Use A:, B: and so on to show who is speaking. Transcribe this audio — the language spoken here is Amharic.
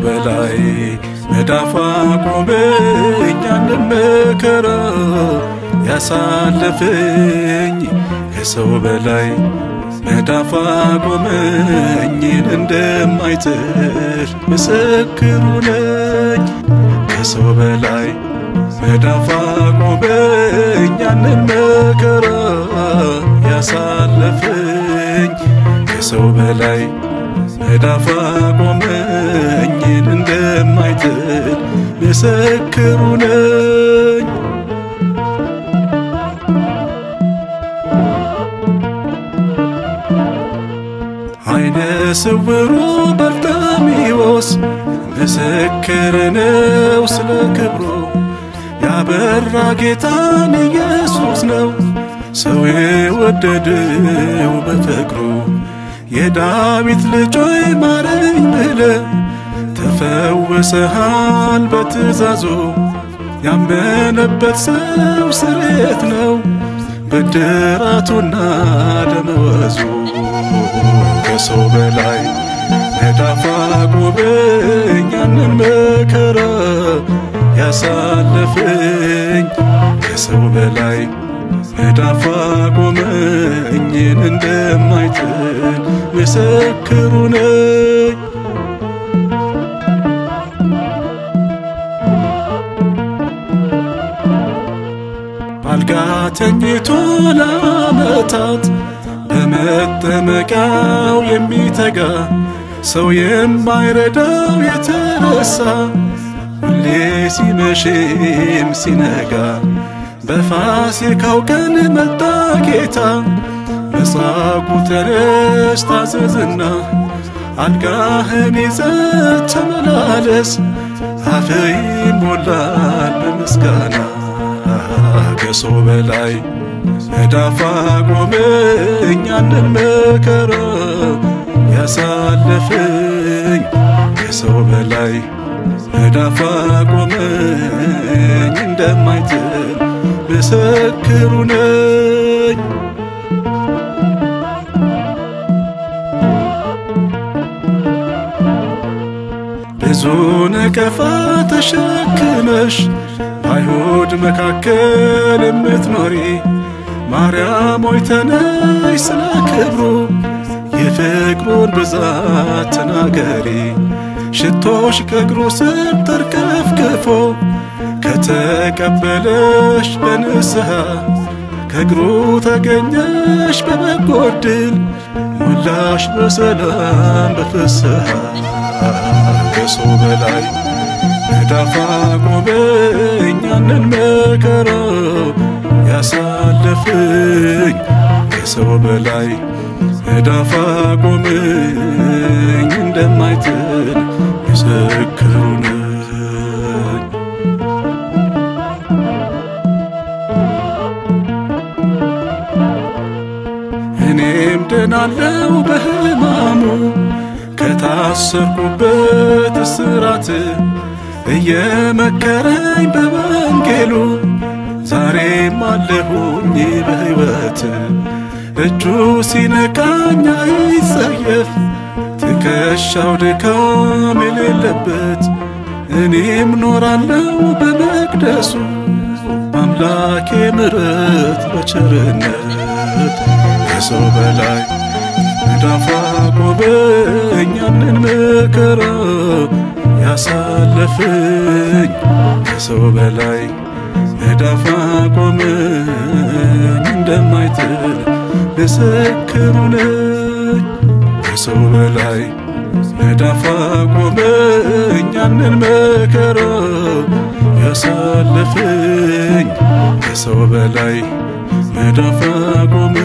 A: በላይ መዳፍ አቆመኝ ያንን መከራ ያሳለፈኝ ከሰው በላይ መዳፍ አቆመኝን እንደማይጥል ምስክሩ ነኝ ከሰው በላይ መዳፍ አቆመኝ ያንን መከራ ያሳለፈኝ ከሰው በላይ መዳፍ አቆመኝን እንደማይጥል ምስክሩ ነኝ አይነ ስውሩ በርጣሚዎስ ምስክር ነው ስለ ክብሩ ያበራ ጌታን ኢየሱስ ነው ሰው የወደደው በፍቅሩ የዳዊት ልጆይ ማረኝ ብለ ተፈውሰሃል በትእዛዙ ያመነበት ሰው ስሬት ነው ብድራቱና ደመወዙ ከሰው በላይ መዳፍ አቆመኝ ያንን መከራ ያሳለፈኝ ከሰው በላይ መዳፍ አቆመኝን እንደማይጥል ምስክሩ ነኝ ባልጋ ተኝቶ ለዓመታት በመጠመቂያው የሚተጋ ሰው የማይረዳው የተረሳ ሁሌ ሲመሽም ሲነጋ በፋሲካው ቀን መጣ ጌታ መጻጉዕ ተነስ ታዘዝና አልጋህን ይዘህ ተመላለስ አፍህ ይሞላል በምስጋና ከሰው በላይ መዳፍ አቆመኝ ያንን መከራ ያሳለፈኝ ከሰው በላይ መዳፍ አቆመኝ እንደማይጥል ምስክሩ ነኝ ብዙ ነቀፋ ተሸክመሽ በአይሁድ መካከል የምትኖሪ ማርያም ሆይ ተነሽ ስለ ክብሩ የፍቅሩን ብዛት ተናገሪ ሽቶሽ ከእግሩ ስር ተርከፍክፎ ከተቀበለሽ በንስሐ ከእግሩ ተገኘሽ በበጎ ዕድል ሞላሽ በሰላም በፍስሐ ከሰው በላይ መዳፍ አቆመኝ ያንን መከራ ያሳለፈኝ ከሰው በላይ መዳፍ አቆመኝ እንደማይጥል ምስክሩ ነኝ። እኔም ድናለው በሕማሙ ከታሰርኩበት እስራት እየመከረኝ በወንጌሉ ዛሬም አለሁኝ በሕይወት እጁ ሲነካኝ አይጸየፍ ትከሻው ድካም የሌለበት እኔም ኖራለው በመቅደሱ አምላኬ ምሕረት በቸርነት ከሰው በላይ መዳፍ አቆመኝ ያንን መከራ ያሳለፈኝ ከሰው በላይ መዳፍ አቆመኝ እንደማይጥል ምስክሩ ነኝ። ከሰው በላይ መዳፍ አቆመኝ ያንን መከራ ያሳለፈኝ ከሰው በላይ መዳፍ አቆመኝ